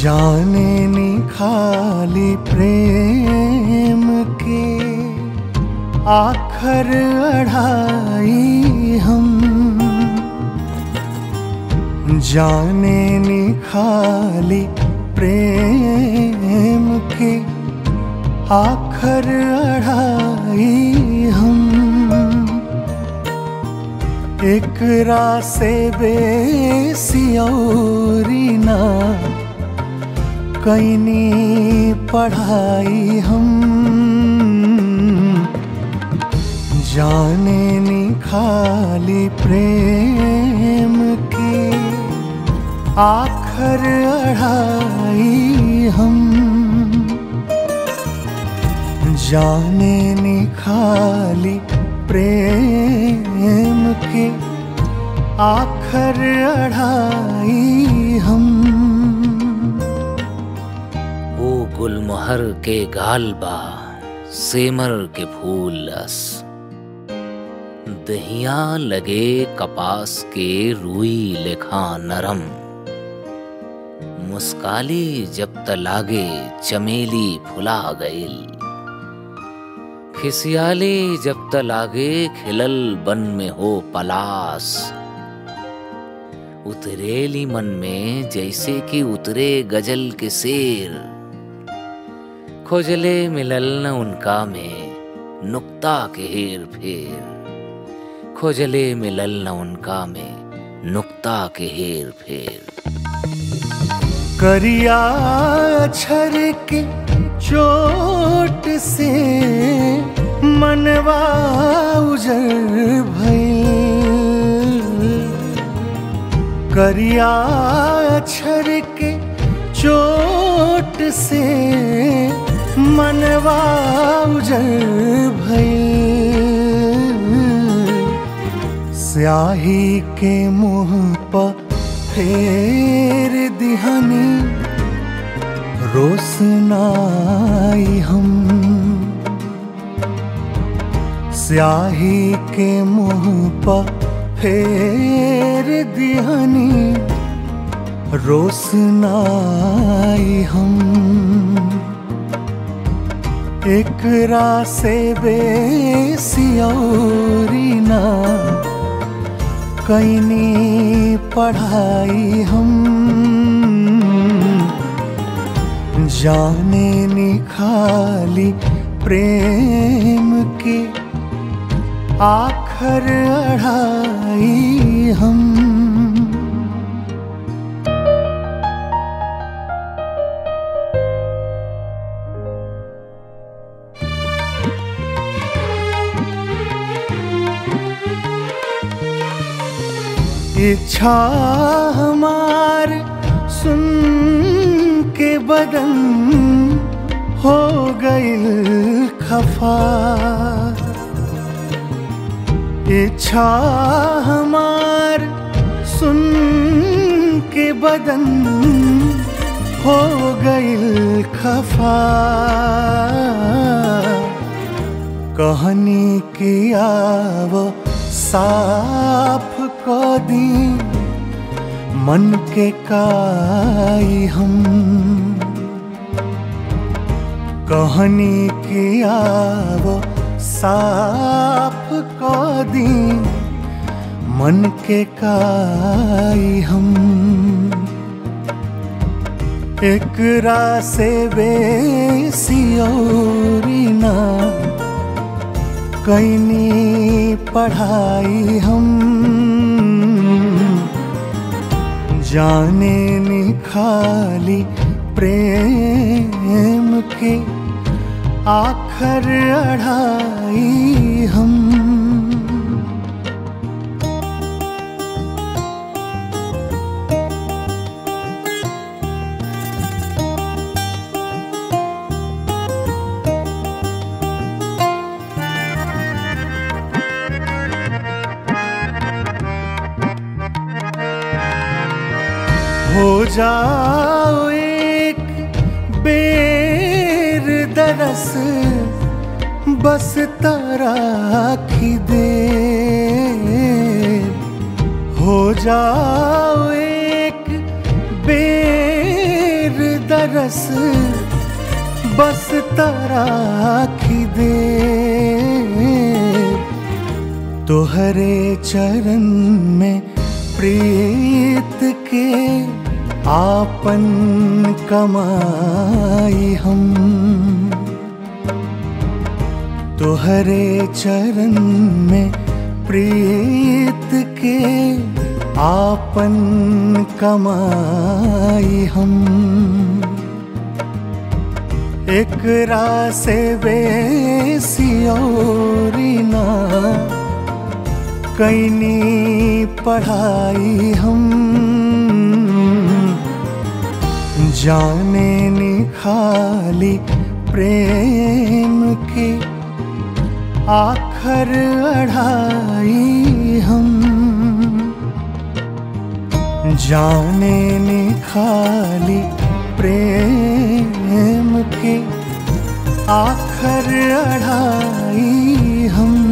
जाने निखाली प्रेम के आखर अढ़ाई हम जाने निखाली प्रेम के आखर अढ़ाई हम एकरा से बेसियौरी ना कैनी पढ़ाई हम जाने निखाली प्रेम के आखर अढ़ाई हम जाने निखाली प्रेम के आखर अढ़ाई हम वो गुलमोहर के गाल बा सेमर के फूल लस दहिया लगे कपास के रुई लेखा नरम मुस्काली जब तलागे चमेली फुला गईल खिसियाली जब तलागे खिलल बन में हो पलास उतरेली मन में जैसे कि उतरे गजल के शेर खोजले मिलल न उनका में नुक्ता के हेर फेर खोजले मिलल न उनका में नुक्ता के हेर फेर करिया छर के चोट से मनवा उजर भइल करिया छर के चोट से मनवा उजर भइल स्याही के मुंह पर फेर दिहनी रोशनाई हम स्याही के मुंह पर फेर दिहनी रोशनाई हम एकरा से बेसियौरी ना कैनी पढ़ाई हम जाने निखाली प्रेम के आखर अढ़ाई हम इच्छा हमार सुन के बदन हो गईल खफा इच्छा हमार सुन के बदन हो गईल खफा कहनी की आव साफ को दी मन के काई हम कहनी की आव साफ को दी मन के काई हम एकरा से बेसियौरी ना कैनी पढ़ाई हम जाने निखाली प्रेम के आखर अढ़ाई हम हो जाओ एक बेर दरस बस तराखी दे हो जाओ एक बेर दरस बस तराखी दे तोहरे चरण में प्रीत के आपन कमाई हम तोहरे चरण में प्रीत के आपन कमाई हम एकरा से बेसी औरी ना कैनी पढ़ाई हम जाने निखाली प्रेम के आखर अढ़ाई हम जाने निखाली प्रेम के आखर अढ़ाई हम